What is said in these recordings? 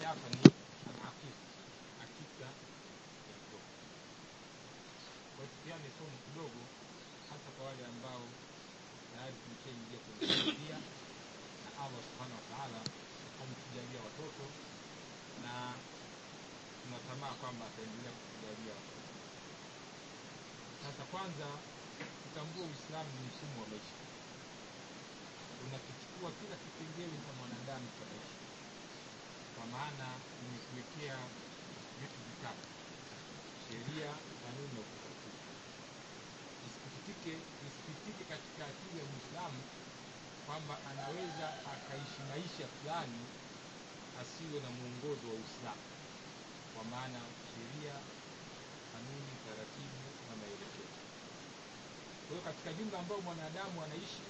hapa ni al-aqiqa, hakika ya mtoto. Kwa hiyo tupeane somo kidogo, hasa kwa wale ambao tayari tumeshaingia kwenye familia na Allah subhanahu wa ta'ala ametujalia watoto na tunatamaa kwamba ataendelea kutujalia watoto. Sasa kwanza tutambue Uislamu ni mfumo wa maisha, unakichukua kila kipengele cha mwanadamu cha maisha, kwa maana imekuwekea vitu vitatu: sheria, kanuni na utaratibu. Isikitike, isikitike katika akili ya Muislamu kwamba anaweza akaishi maisha fulani asiwe na mwongozo wa Uislamu, kwa maana sheria, kanuni, taratibu na maelekezo. Kwa hiyo katika jumla ambayo mwanadamu anaishi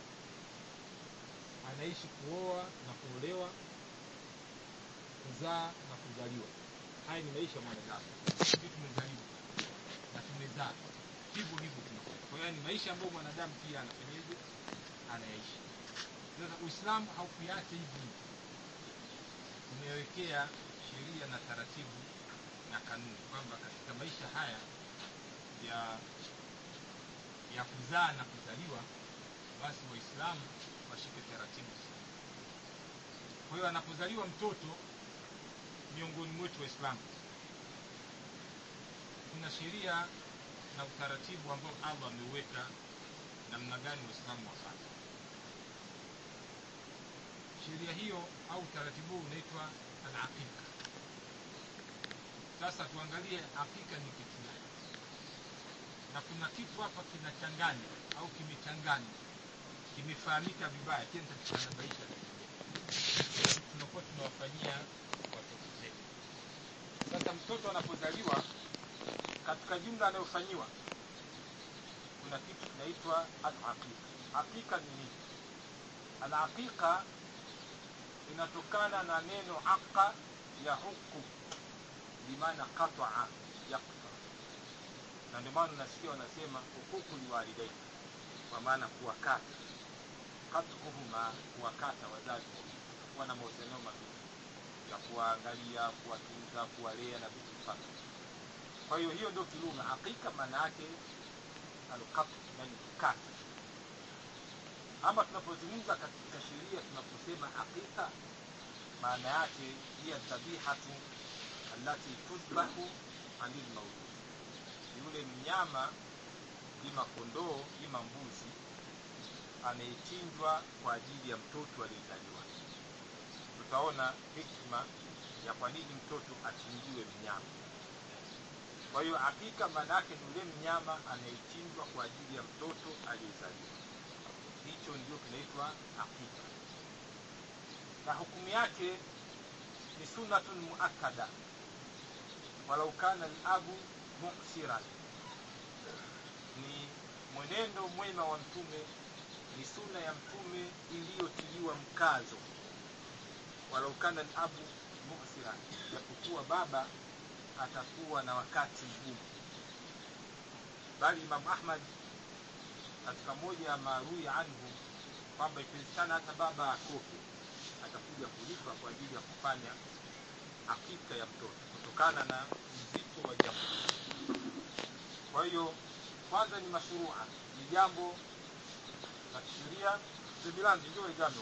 anaishi kuoa na kuolewa, kuzaa na kuzaliwa. Haya ni maisha ya mwanadamu. Sisi tumezaliwa na tumezaa, hivyo hivyo tunakuwa. Kwa hiyo ni maisha ambayo mwanadamu pia anafanyaje, anayaishi. Sasa Uislamu haukuacha hivi hivi, umewekea sheria na taratibu na kanuni kwamba katika maisha haya ya ya kuzaa na kuzaliwa, basi Waislamu washike taratibu sana. Kwa hiyo anapozaliwa mtoto miongoni mwetu Waislamu, kuna sheria na utaratibu ambao Allah ameuweka namna gani Waislamu wafanye. Sheria hiyo au utaratibu huu unaitwa al-aqiqa. Sasa tuangalie aqiqa ni kitu gani, na kuna kitu hapa kinachanganya au kimechanganya kimefahamika vibaya, kile nitakitanabaisha tunakuwa tunawafanyia watoto zetu. Sasa mtoto anapozaliwa, katika jumla anayofanyiwa kuna kitu kinaitwa al-aqiqa. Aqiqa ni nini? Al-aqiqa inatokana na neno aqa ya huku bimaana qataa yaqta, na ndio maana unasikia wanasema hukuku ni walidaini, kwa maana kuwakata katkuhuma, kuwakata wazazi wawili, kuwa na mahusiano mazuri ya kuwaangalia, kuwatunza, kuwalea na vitu mfano. Kwa hiyo hiyo ndio kilugha aqiqa, maana yake alqatu, yani kukata. Ama tunapozungumza katika sheria, tunaposema aqiqa, maana yake hiya dhabihatu allati tudbahu anil maulud, yule mnyama ima kondoo ima mbuzi anayechinjwa kwa ajili ya mtoto aliyezaliwa. Tutaona hikma ya kwa nini mtoto achinjiwe mnyama. Kwa hiyo hakika maana yake ni yule mnyama anayechinjwa kwa ajili ya mtoto aliyezaliwa. Hicho ndio kinaitwa hakika, na hukumu yake ni sunnatun muakkada walau kana al-abu muksiran, ni mwenendo mwema wa Mtume, ni sunna ya Mtume iliyotiliwa mkazo, walau kana al-abu muksiran, japokuwa baba atakuwa na wakati mgumu. Bali Imam Ahmad katika moja ya marui anhu kwamba ikiwezekana hata baba akope atakuja kulipa kwa ajili ya kufanya hakika ya mtoto kutokana na uzito wa jambo. Kwa hiyo kwanza ni mashrua, ni jambo la kisheria. Zebilanzi ndio igano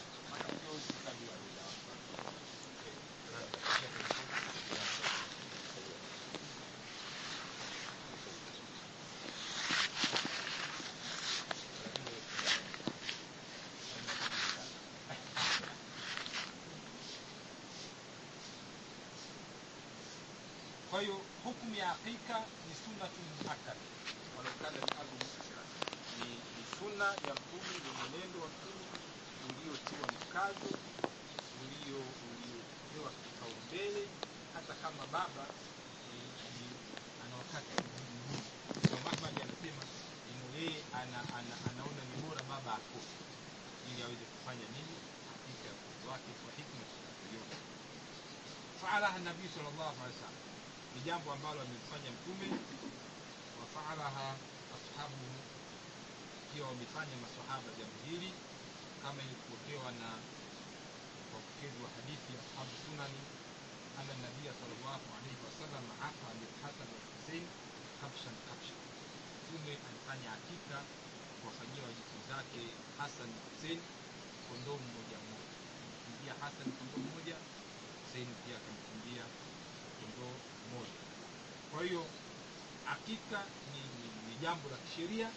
Kwa hiyo hukumu ya hakika ni sunnatu muakkada, walau kana al-abu muksira, ni ni sunna ya Mtume, ni mwenendo wa Mtume uliotiwa mkazo, ulio uliopewa kipaumbele, hata kama baba ni, ni ana wakati mgumu. Imam Ahmad anasema ino yeye ana, ana, anaona ni bora baba akofe ili aweze kufanya nini hakika ya mtoto wake kwa hikma tunayoiona. Faalaha Nabii sallallahu alaihi wasallam ni jambo ambalo amelifanya Mtume, wafaalaha ashabuhu, pia wamefanya masahaba jambo hili, kama ilivyopokewa na wapokezi wa hadithi ya ashabu sunani أن النبي صلى الله عليه وسلم عفى للحسن والحسين kabshan kabshan. Mtume alifanya hakika kuwafanyia wajukuu zake Hasan na Hussein kondoo mmoja mmoja. Akamchinjia Hasan kondoo mmoja, Hussein pia akamchinjia kondoo mmoja. Kwa hiyo hakika ni, ni, ni jambo la kisheria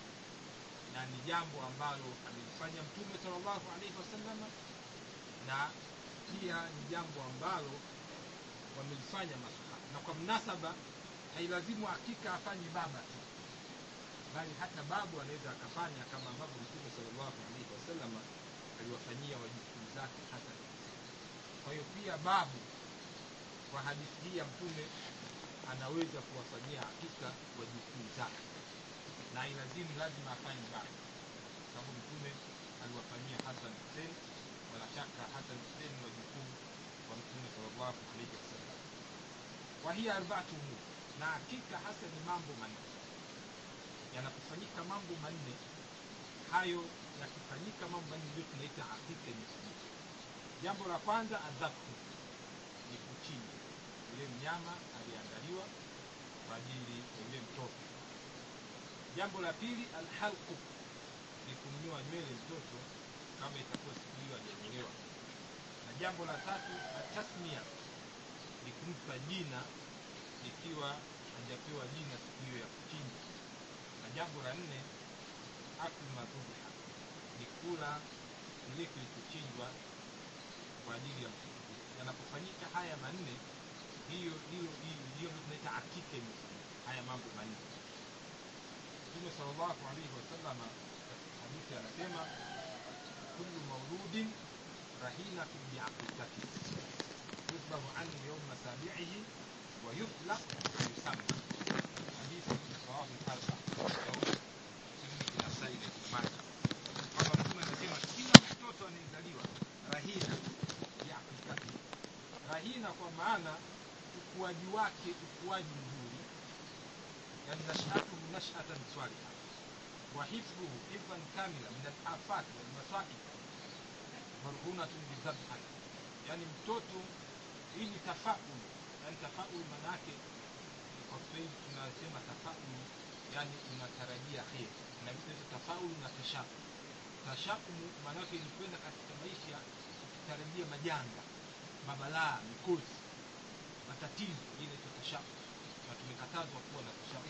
na ni jambo ambalo amelifanya Mtume sallallahu alaihi wasallam na pia ni jambo ambalo wamelifanya masahaba, na kwa mnasaba hailazimu hakika afanye baba tu, bali hata babu anaweza akafanya kama ambavyo Mtume sallallahu alaihi wasallam aliwafanyia wajukuu zake hata kwa hiyo pia babu kwa hadithi hii ya Mtume anaweza kuwafanyia hakika wajukuu zake, na hailazimu lazima afanye baba, sababu Mtume aliwafanyia Hasan Hussein, wala shaka Hasan Hussein ni wajukuu wa Mtume sallallahu alaihi wasallam. Wa hiya arbaatu umur na hakika hasa ni mambo manne. Yanapofanyika mambo manne, hayo yakifanyika mambo manne ndio tunaita hakika imefanyika. Jambo la kwanza adhabhu, ni kuchinja yule mnyama aliyeandaliwa kwa ajili ya yule mtoto. Jambo la pili alhalqu, ni kumnyoa nywele mtoto kama itakuwa siku hiyo hajanyolewa. Na jambo la tatu atasmia, ni kumpa jina ikiwa hajapewa jina siku hiyo ya kuchinja. Na jambo la nne aklu madhubiha, ni kula kile kilichochinjwa kwa ajili ya mtoto. Yanapofanyika haya manne, hiyo hiyo hiyo ndio tunaita hakika imefanyika, haya mambo manne. Mtume sallallahu alaihi wasallam katika hadithi anasema kullu mauludin rahinatun biaqiqati yusbahu anhu yawma sabi'ihi wa yutlaq wa yusamma. Hadithi rawahu al-Arba Daud, Tirmidhi, Nasai na Ibn Majah. Kwamba Mtume anasema kila mtoto anayezaliwa rahina biaqiqati, rahina kwa maana ukuaji wake ukuaji mzuri, yani nashatuhu nashatan swaliha wa hifdhuhu hifdhan kamila min al-afat wal masaib marhunatun bidhabhan, yani mtoto hii ni tafaul, yani tafaul manake kwa Kiswahili tunasema tafaul, yani unatarajia kheri, na vitu tafaul na tashaum. Tashaum maanake ni kwenda katika maisha ukitarajia majanga, mabalaa, mikosi, matatizo, ile inaitwa tashaum, na tumekatazwa kuwa na tashaum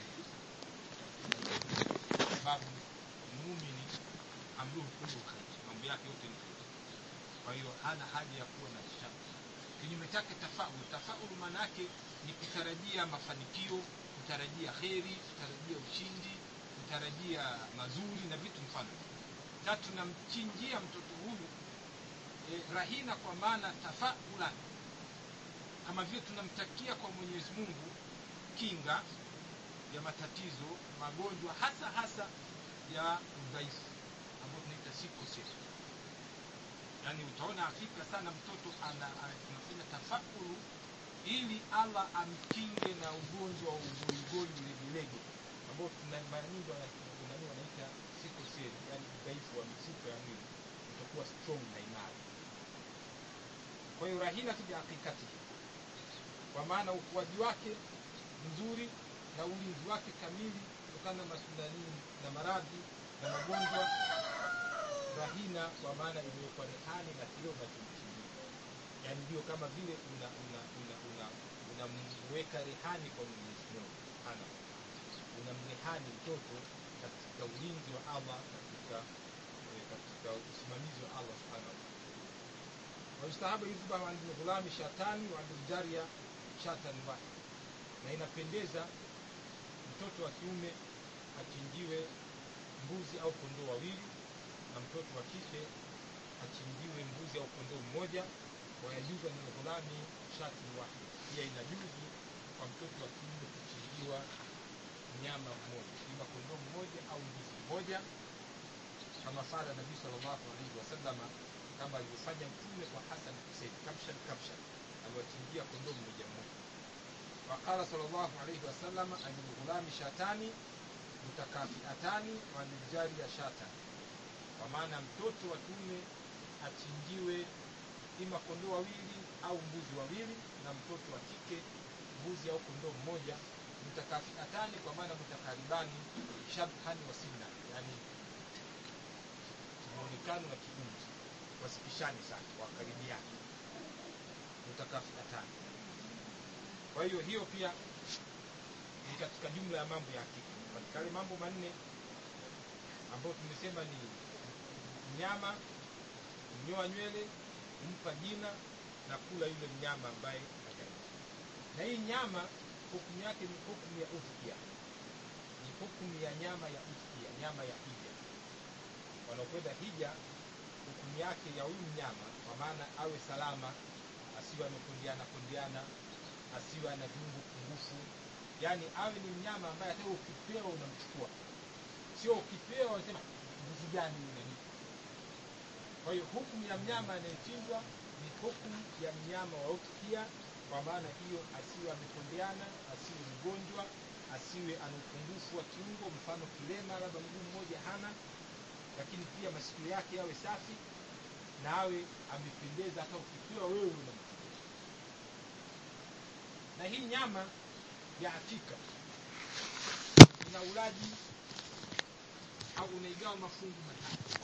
sababu muumini amruhu kullu khair, mambo yake yote ni kheri. Kwa hiyo hana haja ya kuwa na shaka. Kinyume chake tafaul, tafaul maana yake ni kutarajia mafanikio, kutarajia kheri, kutarajia ushindi, kutarajia mazuri na vitu mfano. Na tunamchinjia mtoto huyu eh, rahina kwa maana tafaulan, kama vile tunamtakia kwa Mwenyezi Mungu kinga ya matatizo, magonjwa, hasa hasa ya udhaifu ambayo tunaita sickle cell. Yaani utaona hakika sana mtoto ana, ana tunafanya tafakuru ili Allah amkinge na ugonjwa wa ugoigoi ulegelege ambao tuna mara nyingi wanani wanaita sickle cell, yani udhaifu wa mifupa ya mwili, utakuwa strong na imara. Kwa hiyo rahina tuja hakikati, kwa maana ukuaji wake mzuri na ulinzi wake kamili kutokana na masudani na maradhi na magonjwa. Rahina kwa maana imewekwa rehani na kile unachomchimbia, yaani ndio kama vile una una una una unamweka rehani kwa Mwenyezi Mungu subhanahu wa ta'ala, unamrehani mtoto katika ulinzi wa Allah, katika eh, katika usimamizi wa Allah subhanahu wa ta'ala. Wayustahabu yudhbahu an ghulami shatani wa an jariya shatan wahid, na inapendeza mtoto wa kiume achinjiwe mbuzi au kondoo wawili na mtoto wa kike achinjiwe mbuzi au kondoo mmoja. Wayajuzu min ghulami shati wahid, pia inajuzu kwa mtoto wa kiume kuchinjiwa mnyama mmoja, ima kondoo mmoja au mbuzi mmoja, kama fala Nabii sallallahu alaihi wasallam, kama alivyofanya Mtume kwa Hasan Husein, kabshan kabshan, aliwachinjia kondoo mmoja mmoja. Waqala sallallahu alaihi wasallam an lghulami shatani mutakafiatani wa liljariya shatan, kwa maana mtoto wa kiume achinjiwe ima ima kondoo wawili au mbuzi wawili na mtoto wa kike mbuzi au kondoo mmoja mutakafiatani kwa maana mutakaribani shabhani wa sinna yani muonekano na kiumri wasipishane sana wakaribiani mutakafiatani kwa hiyo hiyo pia ni katika jumla ya mambo ya hakika katika yale mambo manne ambayo tumesema ni mnyama kunyoa nywele kumpa jina na kula yule mnyama ambaye hajaia na hii nyama hukumu yake ni hukumu ya udhia ni hukumu ya nyama ya udhia nyama ya hija wanaokwenda hija hukumu yake ya huyu mnyama kwa maana awe salama asiwe amekondeana kondeana asiwe ana viungo pungufu yaani awe ni mnyama ambaye hata ukipewa unamchukua sio ukipewa unasema nguvu gani unanipa kwa hiyo hukumu ya mnyama anayechinjwa ni hukumu ya mnyama wa udhia kwa maana hiyo asiwe amekondeana asiwe mgonjwa asiwe ana upungufu wa kiungo mfano kilema labda mguu mmoja hana lakini pia masikio yake yawe safi na awe amependeza hata ukipewa wewe unamchukua na hii nyama ya hakika ina ulaji au unaigawa mafungu matatu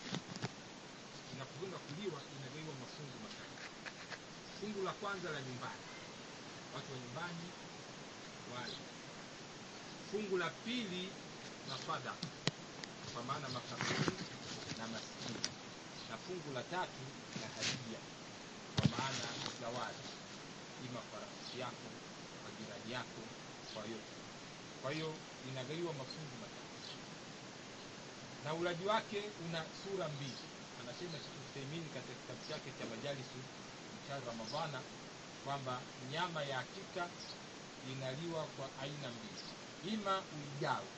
inapokwenda kuliwa inagaiwa mafungu matatu fungu la kwanza la nyumbani watu wa nyumbani wale fungu la pili mafadha kwa maana mafakiri na maskini na fungu la tatu la hadia kwa maana zawadi ima kwa rafiki yako kwa jirani yako kwa yote kwa hiyo inagaiwa mafungu matatu na ulaji wake una sura mbili anasema Sheikh Uthaymeen katika kitabu chake cha majalisu cha Ramadhana kwamba nyama ya hakika inaliwa kwa aina mbili ima uigawe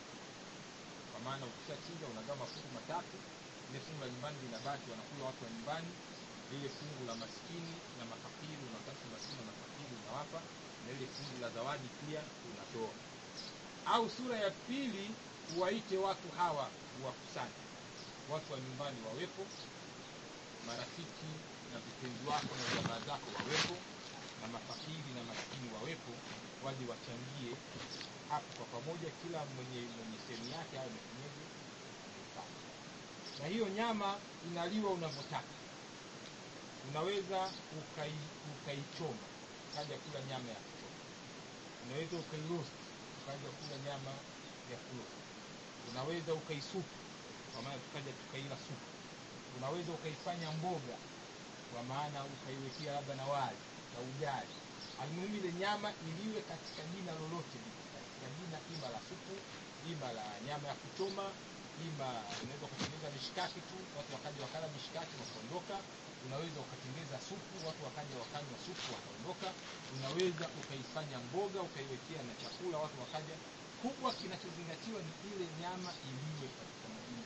kwa maana ukishachinja unagawa mafungu matatu ile fungu la nyumbani linabaki wanakula watu wa nyumbani lile fungu la maskini na mafakiri unapata maskini na mafakiri unawapa na ile fungu la zawadi pia unatoa au sura ya pili uwaite watu hawa uwakusanye watu wa nyumbani wawepo marafiki na vipenzi wako na jamaa zako wawepo na mafakiri na maskini wawepo waje wachangie hapo kwa pamoja kila mwenye mwenye sehemu yake awe amefanyaje ameipata na hiyo nyama inaliwa unavyotaka unaweza ukai, ukaichoma ukaja kula nyama ya kuchoma unaweza ukairoast ukaja kula nyama ya kuroast unaweza ukaisupu kwa maana tukaja tukaila supu unaweza ukaifanya mboga kwa maana ukaiwekea labda na wali na ugali almuhimu ile nyama iliwe katika jina lolote lile katika jina ima la supu ima la nyama ya kuchoma ima unaweza ukatengeneza mishikaki tu watu wakaja wakala mishikaki wakaondoka unaweza ukatengeza supu watu wakaja wakanywa supu wakaondoka unaweza ukaifanya mboga ukaiwekea na chakula watu wakaja kubwa kinachozingatiwa ni ile nyama iliwe katika madini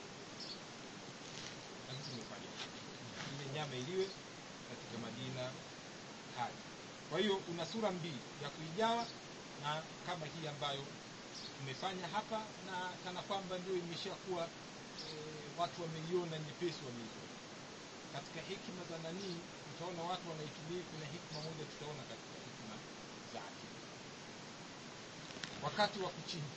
na sisi tumefanya ile nyama iliwe katika madina haya kwa hiyo una sura mbili ya kuigawa na kama hii ambayo tumefanya hapa na kana kwamba ndio imeshakuwa e, watu wameiona nyepesi wameiona katika hikma za nanii utaona watu wanaitumia kuna hikma moja tutaona katika hikma za akili wakati wa kuchinja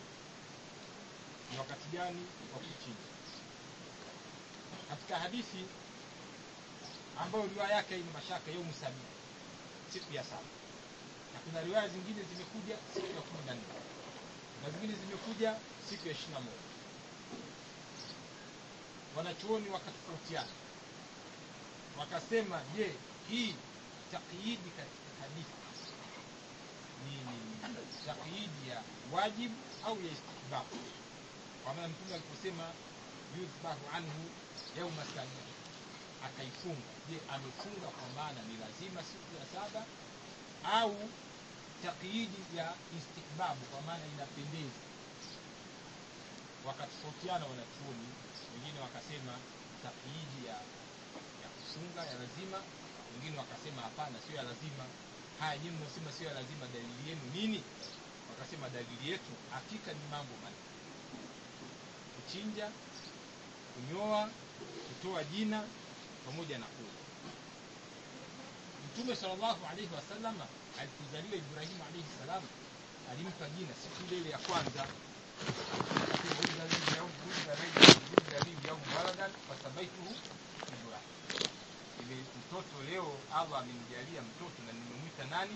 ni wakati gani wa kuchinja katika hadithi ambayo riwaya yake ina mashaka yaumu sabini siku ya saba na kuna riwaya zingine zimekuja siku ya kumi na nne na zingine zimekuja siku ya ishiri na moja wanachuoni wakatofautiana wakasema je hii takyidi katika hadithi ni, ni takyidi ya wajibu au ya istihbabu kwa maana mtume aliposema yudhbahu anhu yauma sabini akaifunga je amefunga kwa maana ni lazima siku ya saba au takyidi ya istihbabu kwa maana inapendeza wakatofautiana wanachuoni wengine wakasema takyidi ya ya kufunga ya lazima wengine wakasema hapana sio ya lazima haya nyinyi mnasema sio ya lazima dalili yenu nini wakasema dalili yetu hakika ni mambo manne kuchinja kunyoa kutoa jina pamoja na kula mtume sallallahu alaihi wasallam alipozaliwa ibrahimu alaihi salam alimpa jina siku ile ile ya kwanza waladan fasabaituhu ibrahim ile mtoto leo allah amemjalia mtoto na nimemwita nani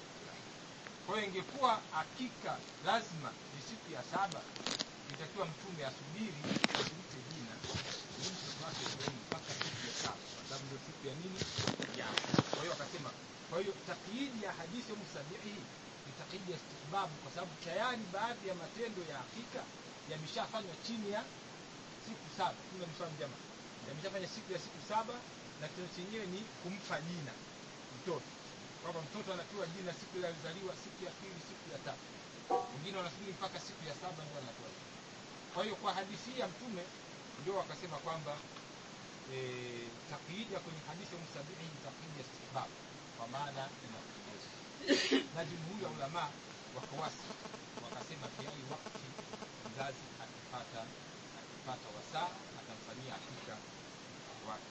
kwa hiyo ingekuwa hakika lazima ni siku ya saba itakiwa mtume asubiri asimte jina ili mtoto wake Ibrahimu mpaka siku ya saba kwa sababu ndio siku ya nini ya kwa hiyo akasema kwa hiyo takyidi ya hadithi musabihi ni takyidi ya istihbabu kwa sababu tayari baadhi ya matendo ya hakika yameshafanywa chini ya siku saba kuna mfano jamaa yameshafanya siku ya siku saba na kitendo chenyewe ni kumpa jina mtoto kwamba mtoto anapewa jina siku ile alizaliwa siku ya pili siku ya tatu wengine wanasubiri mpaka siku ya saba ndio anapewa jina kwa hiyo kwa hadithi hii ya mtume ndio wakasema kwamba e, takyidi ya kwenye hadithi ya msabihi ni takyidi ya istihbab kwa maana inapendeza na jumhuri ya ulama wakawasi wakasema fi ai wakati mzazi akipata akipata wasaa atamfanyia hakika wake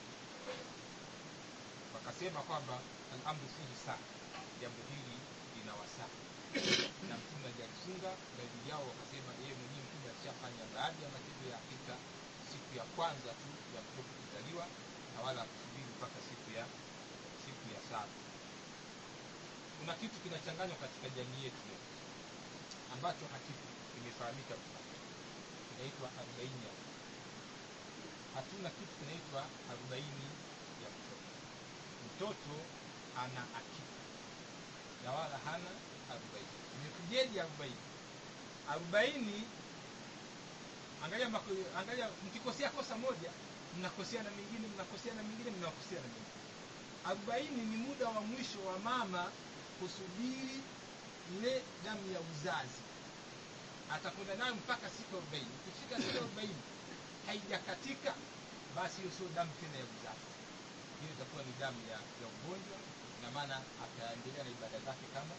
wakasema kwamba alamru fihi sana jambo hili lina wasaa na mtume hajalifunga baadhi yao wakasema yeye mwenyewe mtume alishafanya baadhi ya matendo ya hakika siku ya kwanza tu ya mtoto kuzaliwa na wala kusubiri mpaka siku ya siku ya saba kuna kitu kinachanganywa katika jamii yetu leo ambacho hakipo kimefahamika kinaitwa arobaini ya hatuna kitu kinaitwa arobaini ya mtoto mtoto ana akika na wala hana arobaini imekujeje arobaini arobaini angalia mako, angalia mkikosea kosa moja mnakosea na mingine mnakosea na mingine mnakosea na mingine arobaini ni muda wa mwisho wa mama kusubiri ile damu ya uzazi atakwenda nayo mpaka siku arobaini ikifika siku arobaini haijakatika basi hiyo sio damu tena ya uzazi hiyo itakuwa ni damu ya, ya ugonjwa ina maana ataendelea na ibada zake kama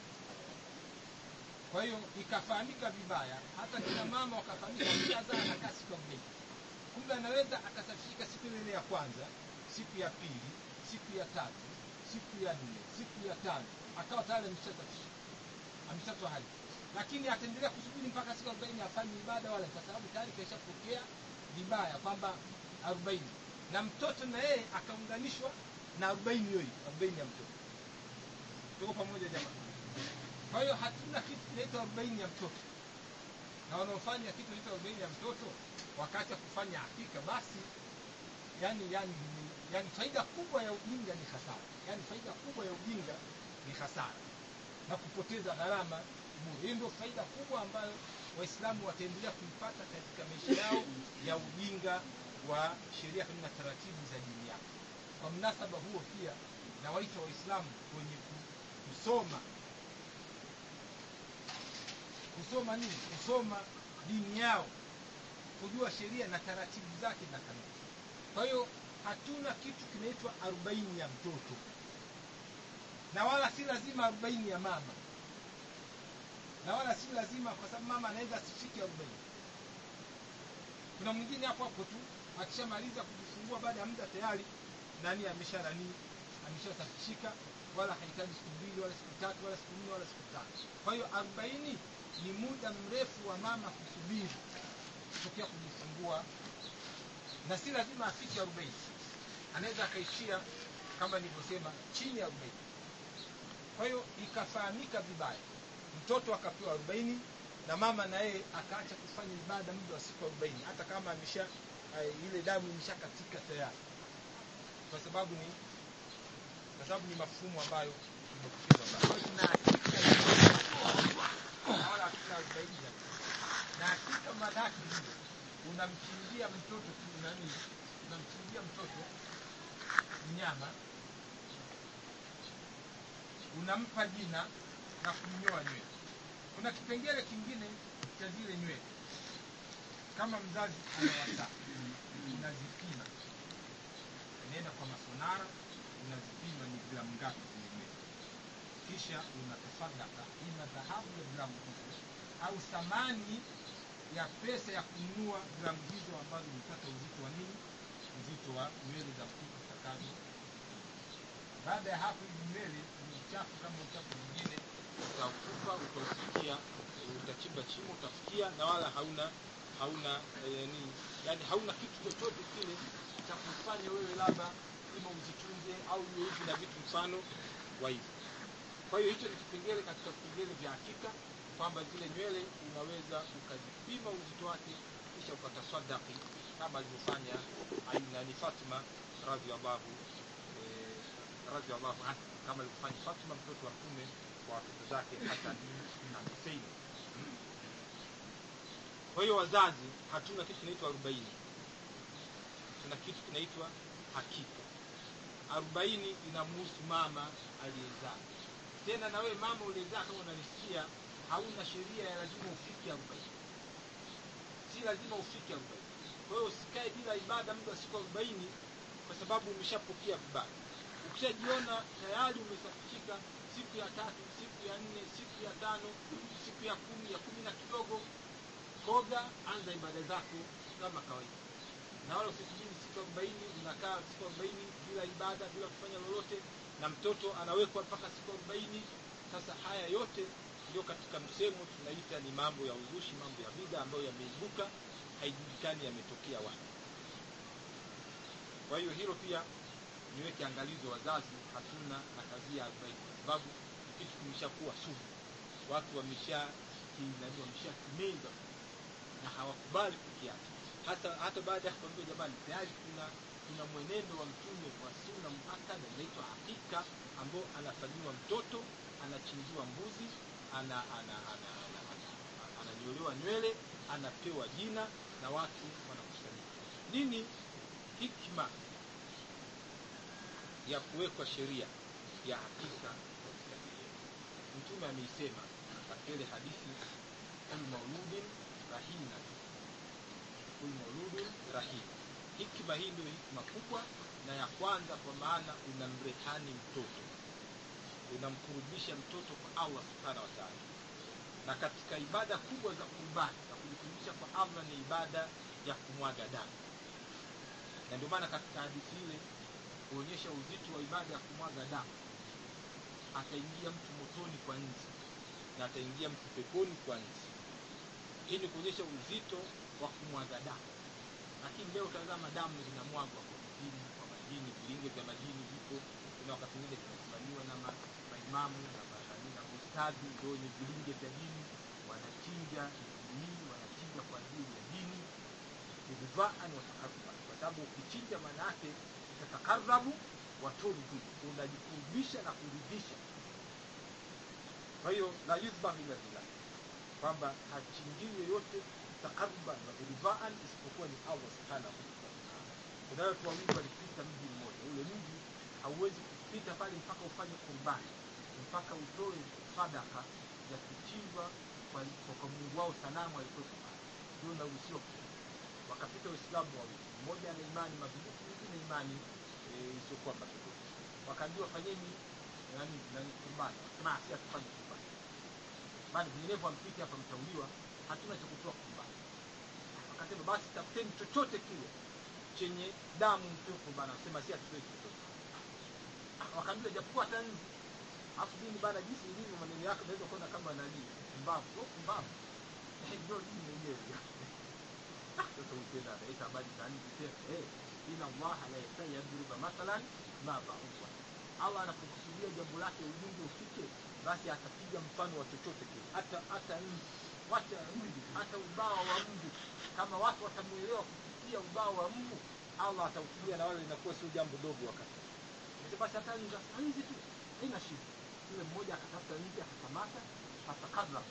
kwa hiyo ikafahamika vibaya hata kina mama wakafahamika kazaa anakaa siku arobaini kumbe anaweza akasafishika siku ile ile ya kwanza siku ya pili siku ya tatu siku ya nne siku ya tano akawa tayari ameshasafishika ameshatoa hali lakini ataendelea kusubiri mpaka siku arobaini afanye ibada wala kwa sababu tayari kaishapokea vibaya kwamba arobaini na mtoto na yeye akaunganishwa na arobaini hiyo hiyo arobaini ya mtoto tuko pamoja jamaa kwa hiyo hatuna kitu kinaitwa arobaini ya mtoto na wanaofanya kitu kinaitwa arobaini ya mtoto wakati kufanya hakika basi yani yani yani faida kubwa ya ujinga ni hasara yani faida kubwa ya ujinga ni hasara na kupoteza gharama bure hiyo ndio faida kubwa ambayo waislamu wataendelea kuipata katika maisha yao ya ujinga wa sheria na taratibu za dini yao kwa mnasaba huo pia nawaita waislamu kwenye kusoma kusoma nini kusoma dini yao kujua sheria na taratibu zake na kanuni kwa hiyo hatuna kitu kinaitwa arobaini ya mtoto na wala si lazima arobaini ya mama na wala si lazima kwa sababu mama anaweza asifike arobaini kuna mwingine hapo hapo tu akishamaliza kujifungua baada ya muda tayari nani amesha nani ameshasafishika wala hahitaji siku mbili wala siku tatu wala siku nne wala siku tano kwa hiyo arobaini ni muda mrefu wa mama kusubiri kutokea kujifungua na si lazima afike arobaini anaweza akaishia kama nilivyosema chini ya arobaini kwa hiyo ikafahamika vibaya mtoto akapewa arobaini na mama na yeye akaacha kufanya ibada muda wa siku arobaini hata kama amesha uh, ile damu imeshakatika tayari kwa sababu ni kwa sababu ni mafumu ambayo wala hatuna arobaini na hakika madhaki hiyo unamchinjia mtoto tu nani unamchinjia mtoto mnyama unampa jina na kumnyoa nywele kuna kipengele kingine cha zile nywele kama mzazi anawasa unazipima unaenda kwa masonara unazipima ni gramu ngapi zile nywele kisha unatasadaka ima dhahabu ya gramu hizo au thamani ya pesa ya kununua gramu hizo ambazo umepata uzito wa nini uzito wa nywele za mtoto utakazo baada ya hapo hivi nywele ni uchafu kama uchafu mwingine utautupa utaufikia utachimba chimo utafikia na wala hauna hauna eh, nini yani hauna kitu chochote kile cha kufanya wewe labda ima uzichunge au iwe hivi na vitu mfano wa hivi kwa hiyo hicho ni kipengele katika vipengele vya hakika kwamba zile nywele unaweza ukazipima uzito wake kisha ukatasadaki kama alivyofanya nani Fatima radhiallahu eh, radhiallahu anha kama alivyofanya Fatima mtoto wa mtume kwa watoto zake Hasan na Husein. Kwa hiyo wazazi, hatuna kitu kinaitwa arobaini, tuna kitu kinaitwa hakika. Arobaini inamhusu mama aliyezaa. Tena na wewe mama uliyezaa, kama unanisikia, hauna sheria ya lazima ufike arobaini, si lazima ufike arobaini. Kwa hiyo usikae bila ibada muda wa siku arobaini kwa sababu umeshapokea vibali. Ukishajiona tayari umesafishika siku ya tatu, siku ya nne, siku ya tano, siku ya kumi, ya kumi na kidogo, koga, anza ibada zako kama kawaida, na wala usisubiri siku arobaini. Unakaa siku arobaini bila ibada, bila kufanya lolote, na mtoto anawekwa mpaka siku arobaini. Sasa haya yote ndio katika msemo tunaita ni mambo ya uzushi, mambo ya bida ambayo yameibuka, haijulikani yametokea wapi. Kwa hiyo hilo pia niweke angalizo, wazazi, hatuna na kazi ya arobaini kwa sababu kitu kimeshakuwa sumu, watu wamesha kinani wameshakimeza na hawakubali kukiacha, hata hata baada ya kuambia jamani, tayari kuna kuna mwenendo wa mtume wa sunna muakkada inaitwa hakika, ambao anafanyiwa mtoto, anachinjiwa mbuzi, ana ana ana ana ananyolewa nywele, anapewa jina na watu wanakusanyika. Nini hikma ya kuwekwa sheria ya hakika katika dini yetu? Mtume ameisema katika ile hadithi, kul mauludin rahina, kul mauludin rahina. Hikma hii ndio hikma kubwa na ya kwanza, kwa maana unamrehani mtoto, unamkurubisha mtoto kwa Allah subhanahu wa ta'ala. Na katika ibada kubwa za kurbani za kujikurubisha kwa Allah ni ibada ya kumwaga damu, na ndio maana katika hadithi ile kuonyesha uzito wa ibada ya kumwaga damu, ataingia mtu motoni kwa nzi na ataingia mtu peponi kwa nzi. Hii ni kuonyesha uzito wa kumwaga damu. Lakini leo tazama, damu zinamwagwa kwa majini, kwa majini, vilinge vya majini vipo. Kuna wakati mwingine vinasimamiwa na ma, maimamu na manani na ustadhi, ndio wenye vilinge vya dini, wanachinja hii, wanachinja kwa ajili ya dini bidhaan watakaruba, kwa sababu ukichinja maana yake utakarabu waturdi, unajikurubisha na kuridhisha. Kwa hiyo la yuzbahu illa billah, kwamba hachinjii yoyote takaruban wa bidhaan isipokuwa ni Allah subhanahu wa ta'ala. Kuna watu wawili walipita mji mmoja, ule mji hauwezi kupita pale mpaka ufanye kurbani, mpaka utoe sadaka ya kuchinjwa kwa, kwa Mungu wao sanamu alikuwepo pale, ndio unaruhusiwa wakapita Waislamu wawili, mmoja ana imani madhubuti, mwingine imani isiyokuwa e, madhubuti. Wakaambiwa fanyeni nani nani kurbani, wakasema si hatufanye kurbani, bali vinginevyo ampite hapa, mtauliwa, hatuna cha kutoa kurbani. Wakasema basi tafuteni chochote kile chenye damu mtoe kurbani, wakasema si hatutoi chochote. Wakaambiwa japokuwa hata nzi, afu dini bana, jinsi ilivyo maneno yako naweza kuona kama nani mbavu, sio mbavu, ndio dini yenyewe sasa ukienda anaita habari za nchi tena eh, ina Allah la yastai yadriba mathalan ma ba'udha. Allah anapokusudia jambo lake ujumbe ufike, basi atapiga mfano wa chochote kile, hata hata nchi, wacha mbu, hata ubao wa mbu. Kama watu watamuelewa kupitia ubao wa mbu, Allah atautumia na wale, inakuwa sio jambo dogo. Wakati basi hata nzi tu haina shida. Yule mmoja akatafuta nzi akakamata, fatakadha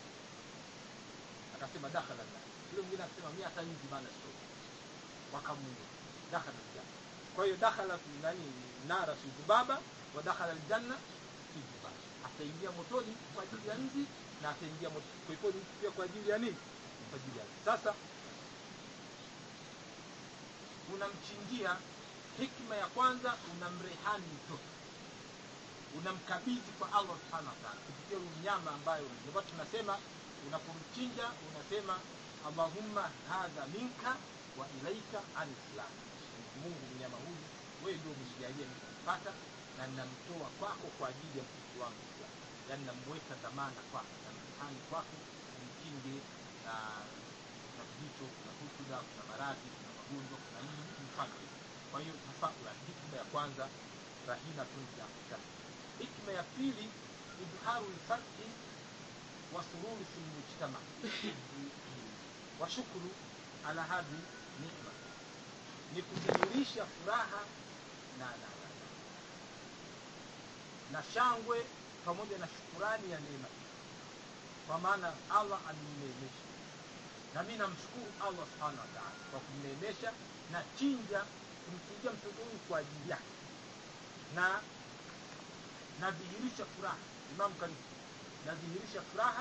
akasema dakhala yule mwingine akasema mimi hata nzi bana sio, wakamuua dakhala aljanna. Kwa hiyo dakhala fi nani nara fi dhubaba wa dakhala aljanna fi dhubaba, ataingia motoni kwa ajili ya nzi na ataingia peponi pia kwa ajili ya nini? Kwa ajili ya nzi. Sasa unamchinjia, hikma ya kwanza unamrehani mtoto, unamkabidhi kwa Allah subhanahu wa ta'ala kupitia huyu mnyama ambayo ndio tunasema unapomchinja unasema Allahumma hadha minka wa ilaika alislam, Mungu mnyama huyu wewe ndio umenijalia nikampata na ninamtoa kwako kwa ajili ya mtoto wangu fulani yaani namweka dhamana kwako na mtihani kwako umkinge na na vito kuna hutuda kuna maradhi kuna magonjwa kuna nini vitu mfano hivi kwa hiyo tafaula hikma ya kwanza rahinatun fi hakika hikma ya pili idharu lfarqi wa sururi fi lmujtama wa shukru ala hadhi nikma ni kudhihirisha furaha na, na, na, na, na shangwe pamoja na shukurani ya neema hii kwa maana allah amenineemesha na mi namshukuru allah subhanahu wa taala kwa kumneemesha na chinja kumchinjia mtoto huyu kwa ajili yake na nadhihirisha furaha imamu karibu nadhihirisha furaha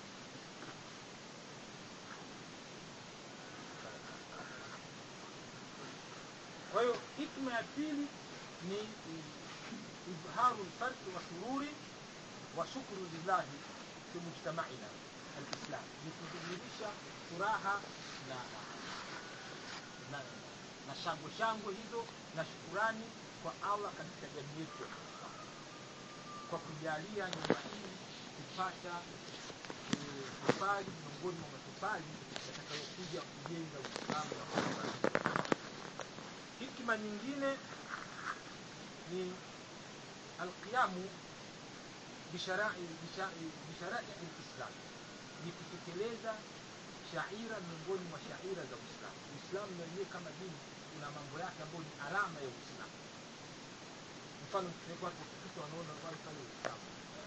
kwa hiyo hikma ya pili ni idharu lfarqi wa sururi wa shukru lillahi fi mujtamaina alislam ni kudhihirisha furaha na na, na shangwe shangwe hizo na shukurani kwa allah katika jamii yetu ya Kiislamu kwa kujalia nyumba hii kupata eh, tofali miongoni mwa matofali yatakayokuja kujenga uislamu na kuimarisha hikma nyingine ni alqiyamu bisharai bisha- bisharai lislam ni kutekeleza shaira miongoni mwa shaira za uislamu uislamu na wenyewe kama dini una mambo yake ambayo ni alama ya uislamu mfano mkiweka watu wakipita wanaona wale pale uislamu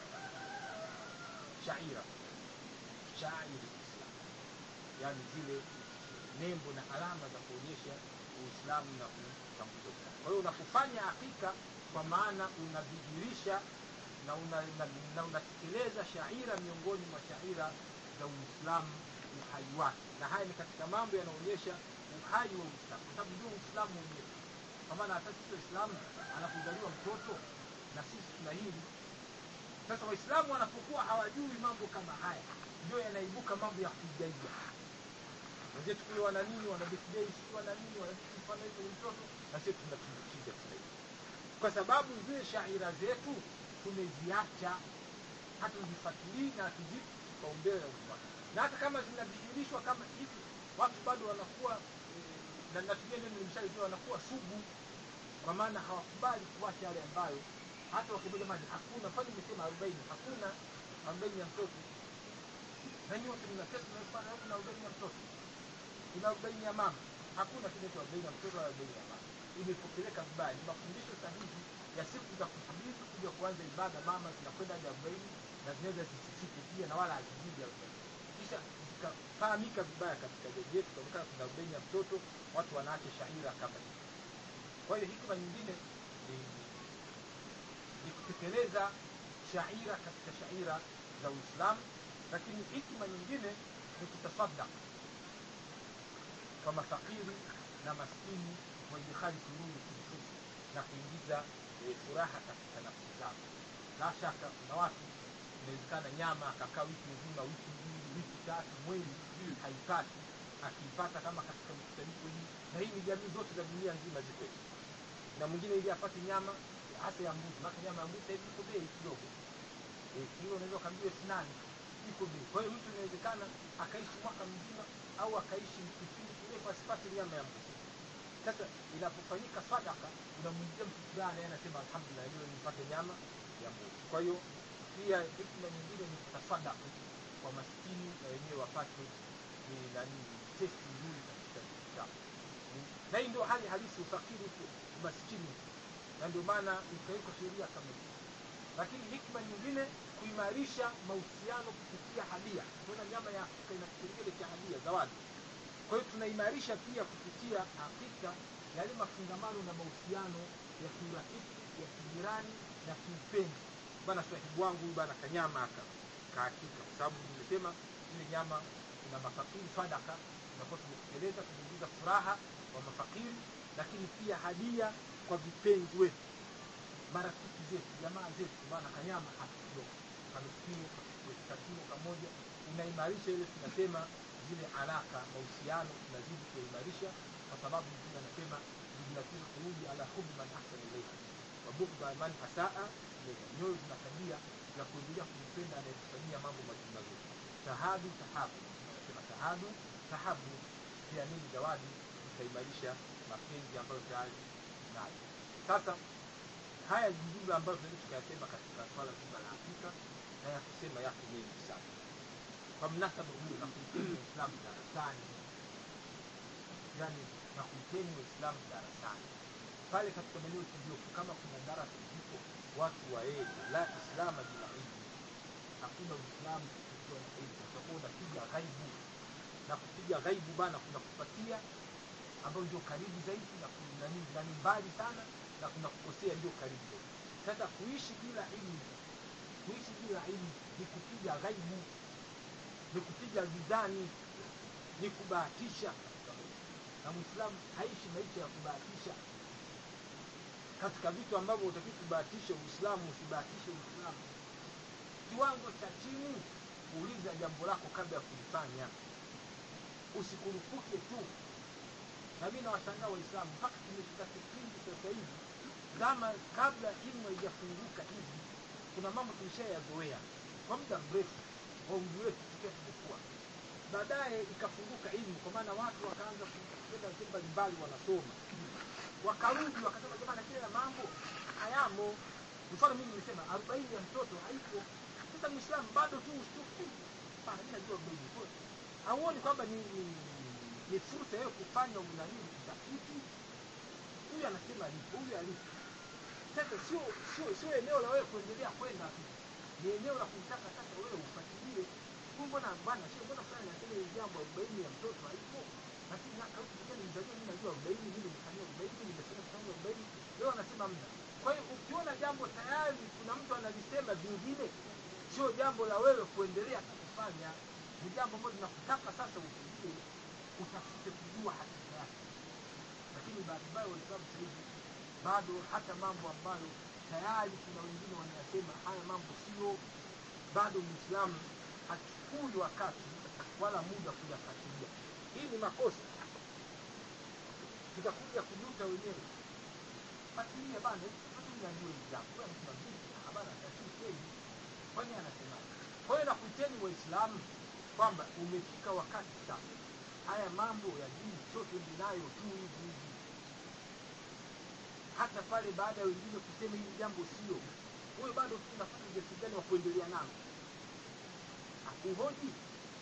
shaira shairi lislam yaani zile nembo na alama za kuonyesha uislamu na kutambulisha uislamu kwa hiyo unapofanya hakika kwa maana unadhihirisha na unatekeleza una, na unatekeleza shaira miongoni mwa shaira za uislamu uhai wake na haya ni katika mambo yanaonyesha uhai wa uislamu kwa sababu ndio uislamu wenyewe kwa maana hata sisi waislamu anapozaliwa mtoto na sisi tuna hili sasa waislamu wanapokuwa hawajui mambo kama haya ndio yanaibuka mambo ya kuigaiga wenzetu kule wana nini wana birthday sijui wana nini wana vitu mfano hivyo ni mtoto na sisi tunatumbukiza tuna hivi kwa sababu zile shaira zetu tumeziacha hatuzifuatilii na hatuzipi kipaumbele na umma na hata kama zinadhihirishwa kama hivi watu bado wanakuwa eh, na natumia neno nimeshalizia wanakuwa sugu kwa maana hawakubali kuacha yale ambayo hata wakibia jamani hakuna kwani nimesema arobaini hakuna arobaini ya mtoto na nyinyi wote mna kesi mnafanya kuna arobaini ya mtoto kuna arobaini ya mama hakuna kinaitwa arobaini ya mtoto wala arobaini ya mama imepokeleeka vibaya ni mafundisho sahihi ya siku za kusubiri kuja kuanza ibada mama zinakwenda hadi arobaini na zinaweza zisifike pia na wala hazizidi arobaini kisha zikafahamika vibaya katika jamii yetu kaonekana kuna arobaini ya mtoto watu wanaacha shaira kama hivi kwa hiyo hikma nyingine ni, ni kutekeleza shaira katika shaira za uislamu lakini hikma nyingine ni kutasadaka kwa mafakiri na maskini wa idkhali sururi fi nufusi na kuingiza e, furaha katika nafsi zao la shaka kuna watu inawezekana nyama akakaa wiki nzima wiki mbili wiki tatu mwezi haipati akiipata kama katika mikusanyiko hii na hii ni jamii zote za dunia nzima ziko hivi na mwingine ili apate nyama hasa ya mbuzi maana nyama ya mbuzi hivi iko bei kidogo eh, kilo unaweza ukaambiwa elfu nane iko bei kwa hiyo mtu inawezekana akaishi mwaka mzima au akaishi kipindi kirefu asipate nyama ya mbuzi sasa inapofanyika sadaka unamwingia mtu fulani yeye anasema alhamdulillah leo nipate nyama ya mbuzi kwa hiyo pia hikma nyingine ni kutasadaka kwa maskini na wenyewe wapate ni nani testi nzuri katika vitu chao na hii ndio hali halisi ufakiri huko umaskini huko na ndio maana ikawekwa sheria kama hiyo lakini hikma nyingine kuimarisha mahusiano kupitia hadia tunaona nyama ya afrika ina kipengele cha hadia zawadi kwa hiyo tunaimarisha pia kupitia afrika yale mafungamano na mahusiano ya kiurafiki ya kijirani na kiupenzi bana sahibu wangu huyu bana kanyama aka kaakika kwa sababu nimesema ile nyama ina mafakiri sadaka tunakuwa tumetekeleza tumeingiza furaha kwa mafakiri lakini pia hadia kwa vipenzi wetu marafiki zetu jamaa zetu bana kanyama hapa kidogo kanukio kakilo kamoja unaimarisha ile tunasema zile alaka mahusiano tunazidi kuimarisha kwa sababu mtume anasema jumlatul qulubi ala hubbi man ahsana ilayha wa wabughdha man asaa ilayya, nyoyo zina tabia ya kuendelea kumpenda anayekufanyia mambo mazuri mazuri. Tahadu tahabu, anasema tahadu tahabu, pia nini zawadi itaimarisha mapenzi ambayo tayari nayo. Sasa haya ni jumla ambayo tunaweza tukayasema katika swala zima la Afrika na ya kusema yako mengi sana. Kwa mnasaba huu na kuiteni Waislamu darasani, yani na kuiteni Waislamu darasani pale katika maeneo tuliopo, kama kuna darasa zipo watu waende. La islama bila ilmu, hakuna Uislamu ukiwa na ilmu. Utakuwa unapiga ghaibu na kupiga ghaibu bana kuna kupatia ambayo ndio karibu zaidi na ku- na ni- na ni mbali sana na kuna kukosea ndio karibu zaidi. Sasa kuishi bila ilmu, kuishi bila ilmu ni kupiga ghaibu, ni kupiga gizani, ni kubahatisha, na Muislamu haishi maisha ya kubahatisha. Katika vitu ambavyo utakiwa kubahatisha Uislamu, usibahatishe Uislamu. Kiwango cha chini, kuuliza jambo lako kabla ya kulifanya, usikurupuke tu na mimi nawashangaa Waislamu mpaka tumefika kipindi sasa hivi, kama kabla ilmu haijafunguka hivi, kuna mambo tulishayazoea kwa muda mrefu wa umri wetu tukiwa tumekuwa, baadaye ikafunguka ilmu, kwa maana watu wakaanza kwenda sehemu mbalimbali wanasoma, wakarudi wakasema, jamani, kile na mambo hayamo. Mfano mimi nimesema arobaini ya mtoto haipo. Sasa Muislamu bado tu ushtuki, bana, mimi najua arobaini Kwa- hauoni kwamba ni, ni, ni fursa yao kufanya unanii utafiti. Huyu anasema alipo, huyu alipo. Sasa sio sio sio eneo la wewe kuendelea kwenda tu, ni eneo la kumtaka sasa wewe ufuatilie. Huyu mbona bwana, sio mbona fulani anasema hili jambo arobaini ya mtoto haipo, lakini na au kijana mzaliwa, mimi najua arobaini, mimi nimefanyia arobaini, nimesema kufanya arobaini, leo anasema mna. Kwa hiyo ukiona jambo tayari kuna mtu analisema vingine, sio jambo la wewe kuendelea na kufanya, ni jambo ambalo linakutaka sasa ufikie, utafute kujua hakika yake. Lakini bahati mbaya Waislamu sasa hivi bado hata mambo ambayo tayari kuna wengine wanayasema haya mambo sio, bado Muislamu hachukui wakati wala muda kuyafuatilia. Hii ni makosa, tutakuja kujuta wenyewe. Fuatilia bana, watu mnajua hili jambo, wewe unasema vipi? Ah, bana, lakini kweli, kwani anasemaje? Kwa hiyo nakuiteni Waislamu kwamba umefika wakati sasa, haya mambo ya dini sio tuende nayo tu hivi hivi hata pale baada ya wengine kusema hili jambo sio, wewe bado tu unafanya ujasiri gani wa kuendelea nalo? Hakuhoji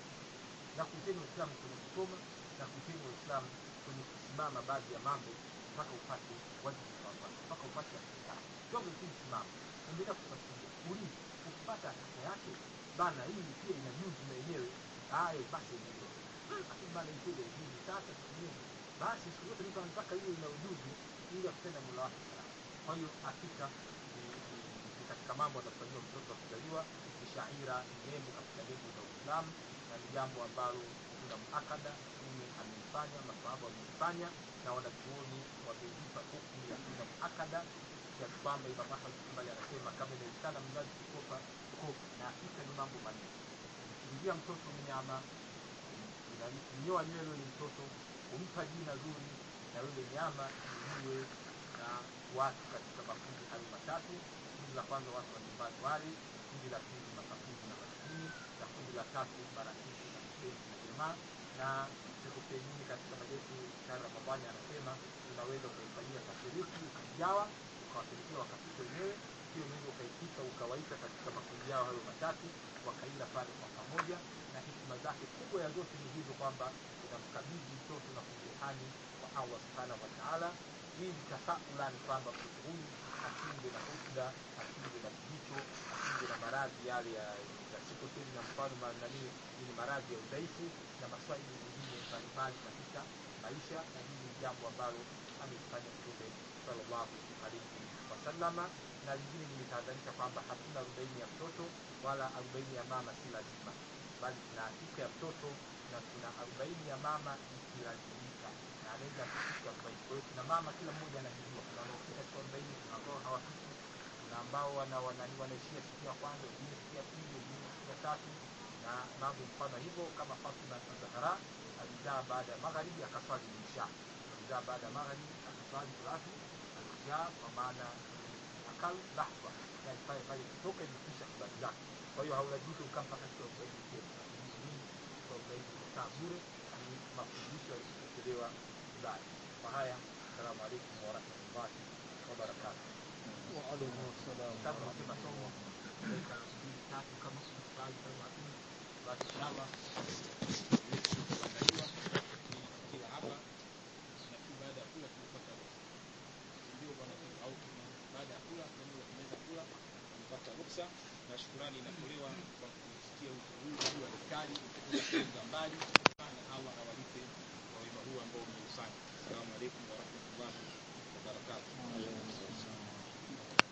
na kuiteni Waislamu kwenye kusoma na kuiteni Waislamu kwenye kusimama baadhi ya mambo mpaka upate wajibu wa Allah, mpaka upate hakika. Sio tu simama, endelea kufuatilia, uliza, ukipata hakika yake bana, hii pia ina juzu na yenyewe, haya basi endelea. Lakini bana, ipige juzu sasa tutumie basi, siku zote mtu anataka hiyo ina ujuzi ili akutenda mula wake salama. Kwa hiyo hakika ni ni- ni katika mambo anafanyiwa mtoto wa kuzaliwa ni shaira, ni nembo katika nembo za Uislamu na ni jambo ambalo kuna muakada Mtume ameifanya, masahaba wameifanya na wanachuoni wameipa hukumu ya kuna muakada kiasi kwamba Imam Ahmad bin Hanbali anasema kama inawezekana mzazi kukopa kopa, na hakika ni mambo manne: kumchinjia mtoto mnyama, kum- kunyoa nywele yule mtoto, kumpa jina zuri, na yule nyama iliwe na watu katika makundi hayo matatu. Kundi la kwanza watu wa nyumbani wale, kundi la pili makafuzi na maskini, na kundi la tatu marafiki na mpenzi na jamaa. Na Sheikh Uthaymeen katika majetu ya Ramadhani anasema unaweza ukaifanyia tafriki ukaigawa ukawapelekea wakapika wenyewe, pia unaweza ukaipika ukawaita katika makundi yao hayo matatu wakaila pale kwa pamoja, na hikima zake kubwa ya zote ni hizo kwamba unamkabidhi mtoto na kumtihani kwa Allah subhanahu wa ta'ala, ili tafaulan kwamba mtoto huyu asinde na husda, asinde na kijicho, asinde na maradhi yale ya ya sikoseli na mfano mananii ni maradhi ya udhaifu na maswali mengine mbalimbali katika maisha, na hili ni jambo ambalo amelifanya Mtume sallallahu alaihi wasallama. Na lingine nimetahadharisha kwamba hatuna arobaini ya mtoto wala arobaini ya mama, si lazima, bali tuna hakika ya mtoto na tuna arobaini ya mama ikilazimika, na anaweza kufika arobaini. Kwa hiyo tuna mama, kila mmoja anajijua, kuna wanaofika katika arobaini, kuna ambao hawafiki, kuna ambao wana, wana, wanaishia siku ya kwanza, wengine siku ya pili, wengine siku ya tatu na mambo mfano hivyo, kama Fatima Zahra alizaa baada ya magharibi akaswali isha, alizaa baada ya magharibi akaswali salatu al-isha, kwa maana ni kal lahba yani pale pale kutoka imekwisha habari zake kwa hiyo haulazimiki ukaa mpaka siku arobaini tena nini siku arobaini kukaa bure ni mafundisho yalipokelewa Ulaya kwa haya assalamu alaikum warahmatullahi wabarakatuh وعليكم السلام kama unasema somo dakika mbili tatu kama kuna swali kama hakuna basi inshallah kuandaliwa kila hapa na tu baada ya kula tunapata ruksa ndio bwana au baada ya kula ndio tunaweza kula tunapata ruksa na shukrani inatolewa kwa kusikia wito huu huu wa daktari kutoka mbali na Allah awalipe kwa wema huu ambao umeufanya assalamu alaikum warahmatullahi wabarakatuh